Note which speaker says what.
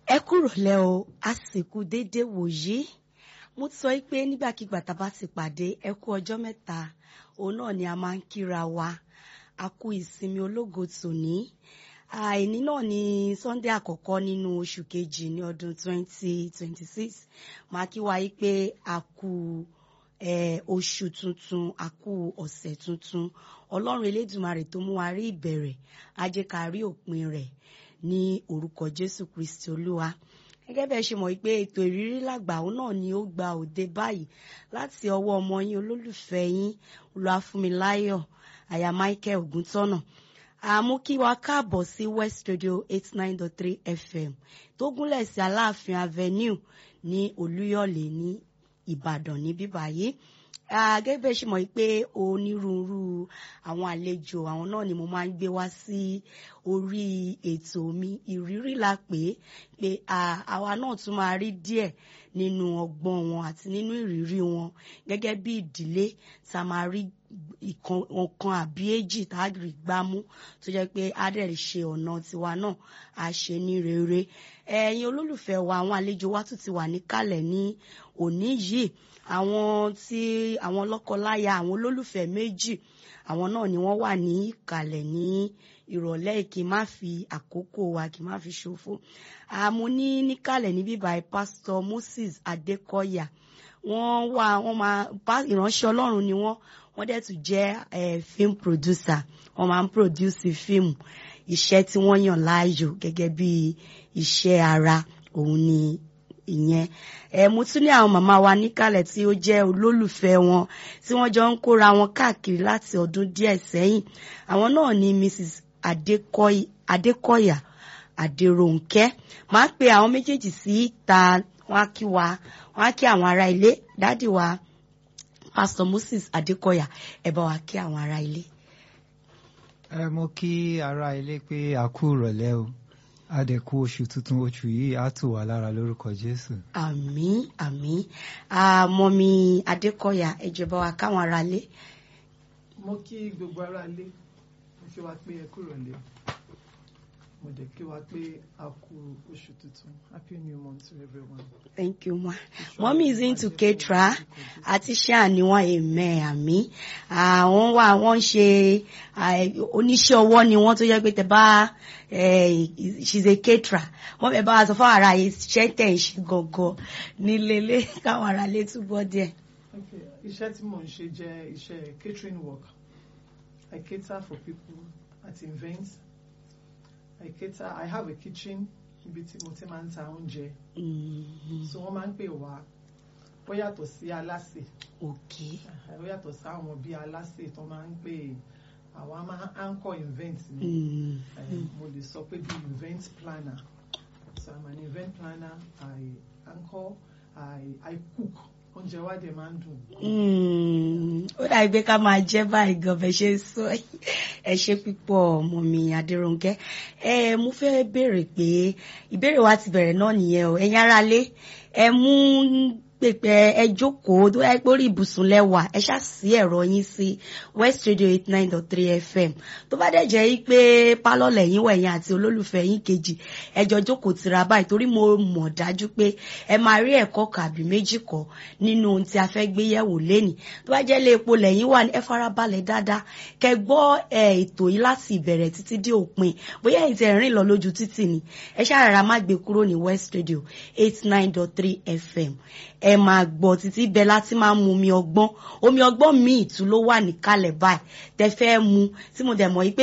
Speaker 1: ẹ kúrò lẹ́ o àsìkò déédéé wòyí mo ti sọ pé nígbàkigbà tá a bá ti pàdé ẹ kú ọjọ́ mẹ́ta òun náà ni a máa ń kíra wa a kú ìsinmi ológo tòní àìní náà ni sunday àkọ́kọ́ nínú oṣù kejì ní ọdún 2026 máa kí wa yí pé a kú oṣù tuntun a kú ọ̀sẹ̀ tuntun ọlọ́run elédùmarè tó mú wa rí ìbẹ̀rẹ̀ á jẹ́ ká rí òpin rẹ̀ ní orúkọ jésù kristi olúwa gẹ́gẹ́ bẹ́ẹ̀ ṣe mọ̀ pé ètò ìrírí làgbà òun náà ni ó gba òde báyìí láti ọwọ́ ọmọ yín olólùfẹ́ yín olúwafúnmiláyọ̀ àyà michael ògúntọ́nà àmú kí wa káàbọ̀ sí west radio eight nine dot three fm tó gúnlẹ̀ sí aláàfin avenue ní olúyọ̀lé ní ìbàdàn níbí báyìí gẹ́gẹ́ bẹ́ẹ̀ ṣe mọ̀ pé onírúurú àwọn àlejò àwọn náà ni mo máa ń gbé wá sí orí ètò mi ìrírí la pè é pé àwa náà tún máa rí díẹ̀ nínú ọgbọ́n wọn àti nínú ìrírí wọn gẹ́gẹ́ bí ìdílé tá a máa rí ọ̀kan àbí èjì tá a rí gbámú tó jẹ́ pé á dẹ̀ ṣe ọ̀nà tiwa náà á ṣe ní rere ẹ̀yin olólùfẹ́ wa àwọn àlejò wa tún ti wà níkàlẹ̀ ní òní yìí àwọn tí àwọn lọ́kọláya àwọn olólùfẹ́ méjì àwọn náà ni wọ́n wà ní ìkàlẹ̀ ní ìrọ̀lẹ́ kí n má fi àkókò wa kí n má fi ṣòfò àmọ́ ní níkàlẹ̀ níbí báyìí pásítọ̀ Moses Adékọ̀yà wọ́n wà wọ́n máa ìránṣẹ́ Ọlọ́run ni wọ́n wọ́n dẹ̀ tún jẹ́ film producer wọ́n máa ń produce fíìmù iṣẹ́ tí wọ́n yàn láàyò gẹ́gẹ́ bí iṣẹ́ ara òun ni ìyẹn ẹ mo tún ní àwọn màmá wa níkàlẹ̀ tí ó jẹ́ olólùfẹ́ wọn tí wọ́n jọ ń kóra wọn káàkiri láti ọdún díẹ̀ sẹ́yìn àwọn náà ni Mrs Adékọ̀yà Adérónkẹ́ máa ń pe àwọn méjèèjì sí ta wọ́n á kí wa wọ́n á kí àwọn ará ilé dádì wa Pastor Moses Adékọ̀yà ẹ bá wa kí àwọn ará ilé.
Speaker 2: ẹ mo kí ará ilé pé a kú ìrọ̀lẹ́ o adẹ̀kú oṣù tuntun oṣù yìí á tù wá lára lórúkọ jésù.
Speaker 1: àmín àmín àmọ́mi adékọ̀yà ẹ jẹ́ bá wa káwọn ará lé.
Speaker 3: mo kí gbogbo ará lé mo kí wa pé ẹ kúrò lé mo dẹ̀ kí wa pé a kú oṣù tuntun happy new month to everyone.
Speaker 1: thank you ma mommy is into ketra àti ṣáà ni wọn èmẹ àmì àwọn wà wọn ń ṣe oníṣẹ́ ọwọ́ ni wọ́n tó yẹ pé tẹ bá she's a caterer wọ́n bẹ bá wa sọ fún ara iṣẹ́ tẹ̀ ń ṣe gangan nílélé káwọn ará lé túbọ̀ díẹ̀.
Speaker 3: iṣẹ́ tí mò ń ṣe jẹ́ iṣẹ́ catering work I cater for people at events I cater I have a kitchen ibi tí mo ti máa ń ta oúnjẹ so wọ́n máa ń pè wá ó yàtọ̀ sí aláṣẹ
Speaker 1: okay
Speaker 3: ó yàtọ̀ sí àwọn bíi aláṣẹ tó máa ń pè àwa máa ń anchor event ni mo lè sọ pé bíi event planner so I'm an event planner I anchor I I cook oúnjẹ wa dẹ̀ máa ń dùn.
Speaker 1: ó dàbí pé ká máa jẹ́ báyìí gan bẹ́ẹ̀ ṣe sọ ẹ ṣe pípọ̀ ọmọ mi Adérónkẹ́ ẹ mo fẹ́ béèrè pé ìbéèrè wa ti bẹ̀rẹ̀ náà nìyẹn o ẹ̀yin ará lé ẹ mú pèpè ẹ jókòó tó ẹ pé orí ibùsùn lẹ́wà ẹ ṣáà sí ẹ̀rọ yín sí West Radio eight nine dot three FM tó bá dẹ̀ jẹ́ pé pálọ̀ lẹ́yìn wẹ̀yìn àti olólùfẹ́ yín kejì ẹ jọ jókòó tira báyìí torí mo mọ̀ dájú pé ẹ máa rí ẹ̀kọ́ kàbí méjì kọ́ nínú ohun tí a fẹ́ gbé yẹ̀wò lénìí tó bá jẹ́ lé epo lẹ́yìn wà ní ẹ farabalẹ̀ dáadáa kẹ́ gbọ́ ètò yìí láti ìbẹ̀rẹ̀ títí dé òpin bóyá ẹ̀yin tẹ́ rìn lọ lójú títì ni ẹ ṣáà rárá má gbé kúrò ní West Radio eight nine dot three FM ẹ máa gbọ́ títí bẹ́ẹ̀ láti máa mu omi ọgbọ́n omi ọgbọ́n míì tún ló wà níkàlẹ̀ báyìí tẹ́ fẹ́ mu tí mo dẹ̀ mọ̀ yí pé